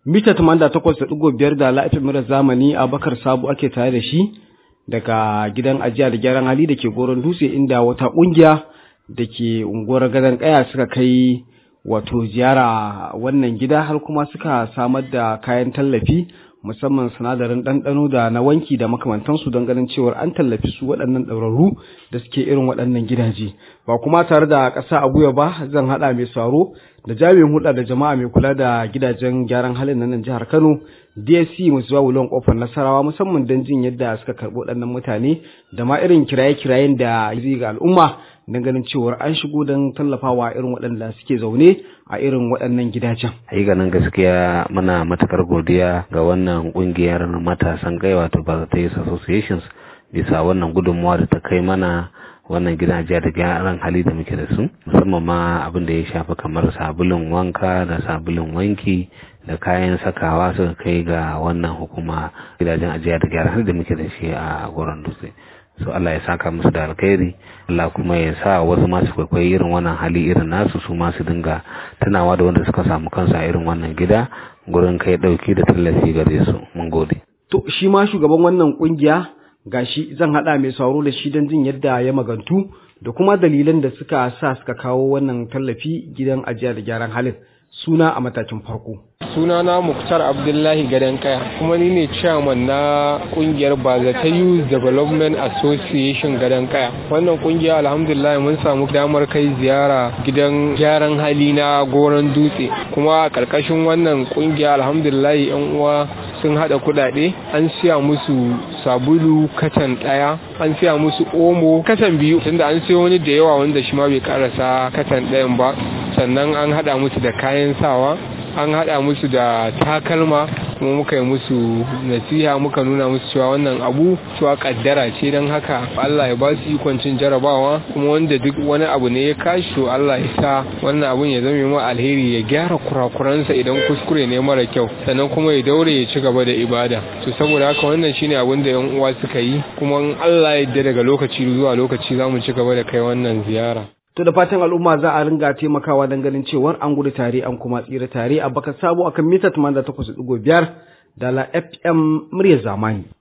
mita 88.5 da la'afin mura zamani a bakar sabu ake tare da shi daga gidan ajiya da gyaran hali da ke goron dutse inda wata kungiya da ke unguwar gadon kaya suka kai wato ziyara wannan gida har kuma suka samar da kayan tallafi musamman sinadarin ɗanɗano da na wanki da makamantansu don ganin cewar an tallafi su waɗannan ɗaurarru da suke irin waɗannan gidaje ba kuma tare da ƙasa a guya ba zan haɗa mai saro da jami'in hulɗa da jama'a mai kula da gidajen gyaran halin na nan jihar Kano DSC Musuwa Wulon Kofar Nasarawa musamman don jin yadda suka karɓi waɗannan mutane da ma irin kiraye-kirayen da zai ga al'umma don ganin cewar an shigo don tallafawa irin waɗanda suke zaune a irin waɗannan gidajen. ganin gaskiya muna matakar godiya ga wannan ƙungiyar matasan gai wato Barclays Associations bisa wannan gudunmawa da ta kai mana wannan gidaje da gyaran hali da muke da su musamman ma abin da ya shafi kamar sabulun wanka da sabulun wanki da kayan sakawa suka kai ga wannan hukuma gidajen ajiya da gyaran hali da muke da shi a goron dutse so Allah ya saka musu da alkhairi Allah kuma ya sa wasu masu kwaikwayi irin wannan hali irin nasu su masu dinga tunawa da wanda suka samu kansu a irin wannan gida gurin kai dauki da tallafi gare su mun gode to shi ma shugaban wannan kungiya gashi zan hada mai sauro da shi don jin yadda ya magantu da kuma dalilan da suka sa suka kawo wannan tallafi gidan ajiya da gyaran halin suna a matakin farko sunana muktar abdullahi gadon kaya kuma ni ne chairman na kungiyar bazata youth development association gadon kaya wannan kungiya alhamdulillah mun samu damar kai ziyara gidan gyaran hali na goron dutse kuma a karkashin wannan kungiya alhamdulillah yan uwa sun hada kudade an siya musu sabulu katan daya an siya musu omo katan biyu tunda an siyo wani da yawa wanda shi ma bai karasa katan dayan ba sannan an hada musu da kayan sawa an haɗa musu da takalma kuma muka yi musu nasiha muka nuna musu cewa wannan abu cewa kaddara ce don haka Allah ya ba su ikon cin jarabawa kuma wanda duk wani abu ne ya kashi to Allah ya sa wannan abun ya zama ma alheri ya gyara kurakuransa idan kuskure ne mara kyau sannan kuma ya daure ya ci gaba da ibada to saboda haka wannan shine abin da yan uwa suka yi kuma in Allah ya yarda daga lokaci zuwa lokaci za mu ci gaba da kai wannan ziyara To da fatan al'umma za a ringa taimakawa don ganin cewar an gudu tare an kuma tsira tare a baka sabo akan mita 88.5 da la FM muryar zamani.